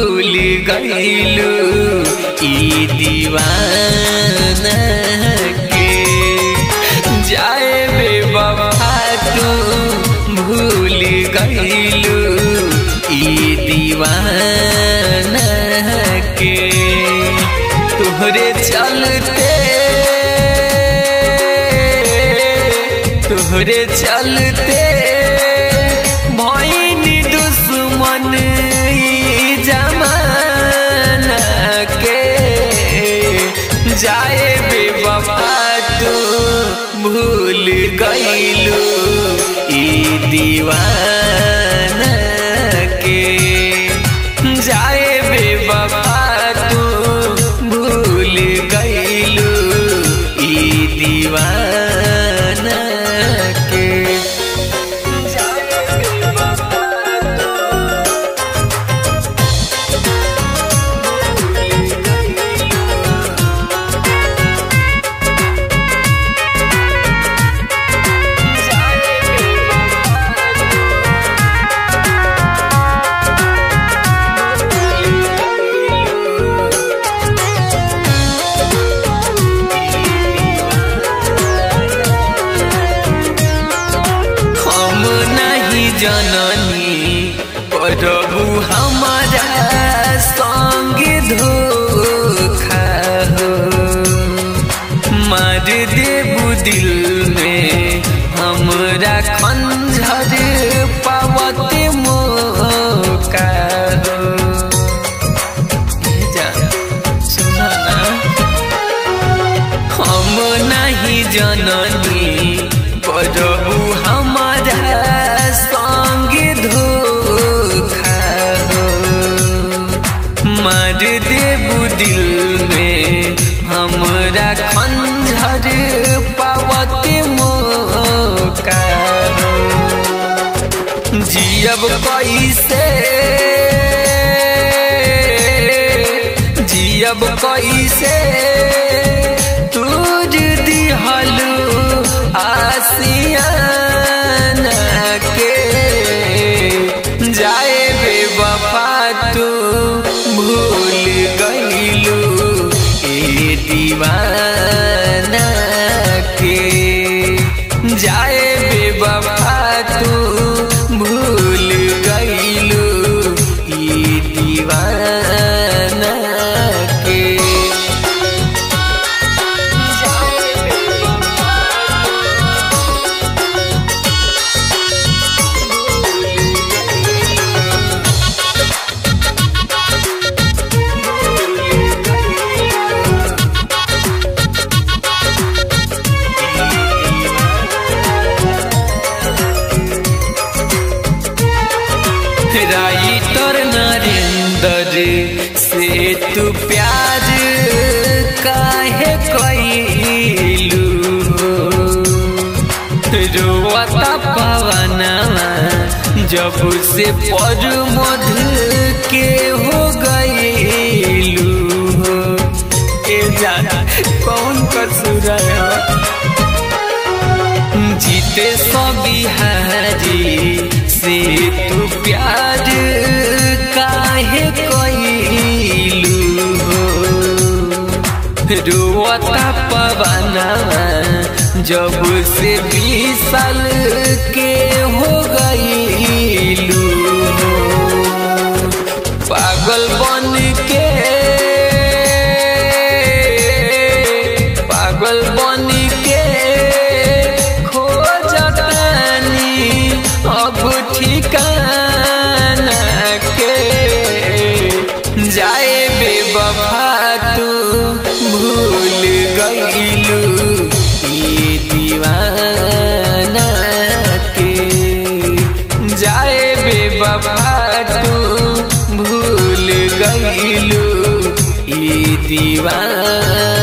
भूल गईलू ई दीवाना के जाए बेवफा तू भूल गईलू ई दीवाना के तोहरे चलते तोहरे चलते भैनी दुश्मन ई जमाना के जाए बेवफा तू भूल गईलू ई दीवाना के जाए बेवफा तू भूल गईलू ई दीवाना के जाए बेवफा हम नहीं जननी प्रभु हमारा संग धोखा हो मार देबू दिल में हमरा खंजर पावत मौका हो जा, सुना ना हम नहीं जननी प्रभु हमारा संग धोखा हो मार देबू दिल में हमरा खंजर पावत मौका हो जियब कैसे जियब कैसे तुझ दिहलू आसियाना के जाए बेवफा तू भूल गईलू ए दीवाना के जाए बेवफा तू भूल गईलू ई दीवाना के जाए बेवफा राइटर नरेंद्र से तू प्यार काहे कैलू रोवता पवनवा जब से पर मध के हो गईलू ए जाना कौन कसूर है जीते सो बिहारी से तू प्यार काहे कैलू रोता पवना जब से बीस साल के हो गईलू पागल बन के पागल बन के खोजतानी अब ठिकाना के जाए बेवफा तू भूल गईलू ये दीवाना के जाए बेवफा तू भूल गईलू ये दीवाना